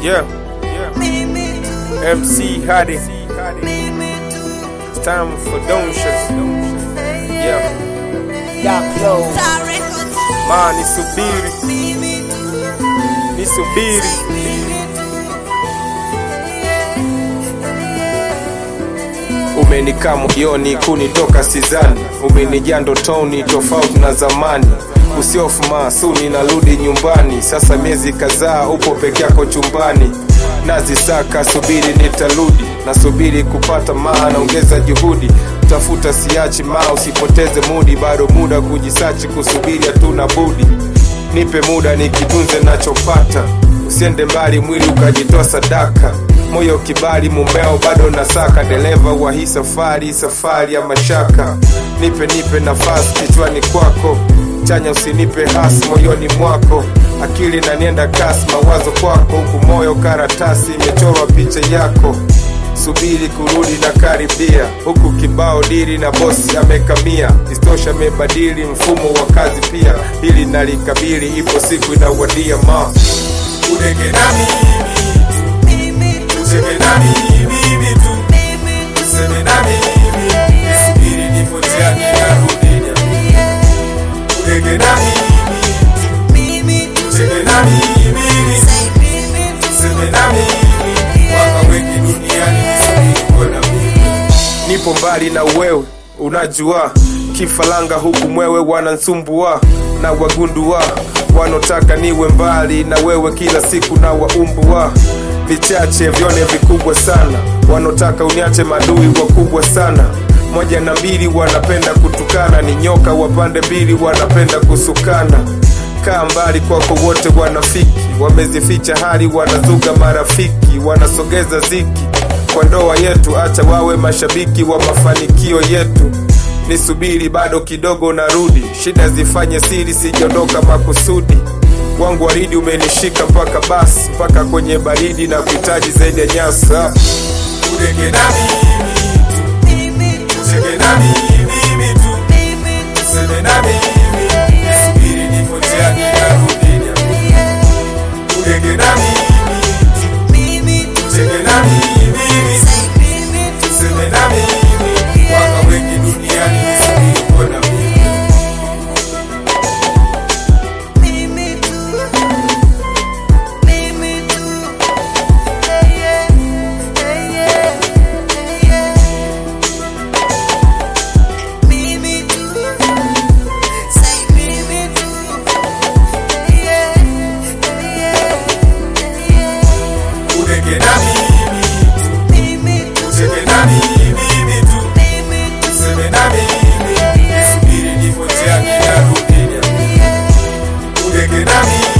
Yeah. MC Hadi. It's time for donations. Yeah. Ma nisubiri. Nisubiri. Umenikaa moyoni kunitoka sizani, umenijaa ndotoni tofauti na zamani. Usiofu maasuni, narudi nyumbani sasa, miezi kadhaa upo peke yako chumbani. Nazisaka subiri, nitarudi, nasubiri kupata maana, ongeza juhudi, tafuta siachi ma, usipoteze mudi, bado muda kujisachi, kusubiri hatuna budi. Nipe muda nikitunze nachopata, usiende mbali, mwili ukajitoa sadaka moyo kibali, mumeo bado nasaka, dereva wa hii safari, safari ya mashaka. Nipe nipe nafasi kichwani kwako, chanya usinipe hasi moyoni mwako, akili nanienda kasi, mawazo kwako, huku moyo karatasi imechorwa picha yako subiri kurudi na karibia huku kibao dili na bosi amekamia istosha amebadili mfumo wa kazi pia hili nalikabili ipo siku inawadia ma Udeke na mimi Ucheke na mimi tu Useme na mimi Nisubiri nipo njiani narudi Udeke na mimi Ucheke na mimi Useme na mimi Waka wengi duniani Nisubiri kuona mimi nipo mbali na wewe unajua kifalanga huku mwewe wanansumbua na wagundua wanotaka niwe mbali na wewe kila siku na waumbua vichache vyone vikubwa sana wanotaka uniache madui wakubwa sana moja na mbili wanapenda kutukana ni nyoka wa pande mbili wanapenda kusukana kaa mbali kwako wote wanafiki wamezificha hali wanazuga marafiki wanasogeza ziki kwa ndoa yetu acha wawe mashabiki wa mafanikio yetu nisubiri bado kidogo narudi shida zifanye siri sijondoka makusudi wangu waridi umenishika mpaka basi mpaka kwenye baridi na kuhitaji zaidi ya nyasa Udeke na mimi Ucheke na mimi tu Useme na mimi Nisubiri nipo njiani narudi Udeke na mimi Ucheke na mimi Useme na mimi Waka wengi duniani Nisubiri kuona mimi Udeke na mimi Ucheke na mimi tu Useme na mimi Nisubiri nipo njiani narudi Udeke na mimi